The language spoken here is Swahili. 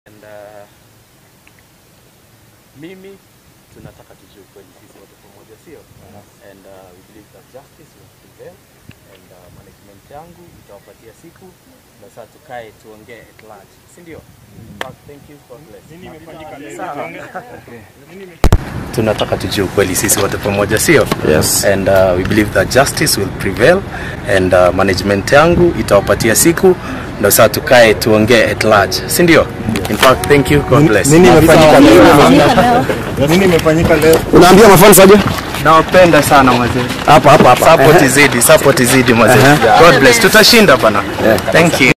And uh, mimi tunataka tujue kweli sisi wote pamoja, sio? And uh, we believe that justice will prevail and uh, management yangu itawapatia siku na sasa tukae tuongee at large, si ndio? Thank you. God bless. Sawa. Tunataka tujue ukweli sisi wote pamoja, sio? Yes. And uh, we believe that justice will prevail and uh, management yangu itawapatia siku ndio sasa tukae tuongee at large, si ndio? In fact, thank you. God bless. Nini imefanyika leo? Nini imefanyika leo? Unaambia mafans aje? Nawapenda sana mazee. Hapa hapa hapa. Support izidi, support izidi mazee. God bless. Tutashinda bana. Thank you.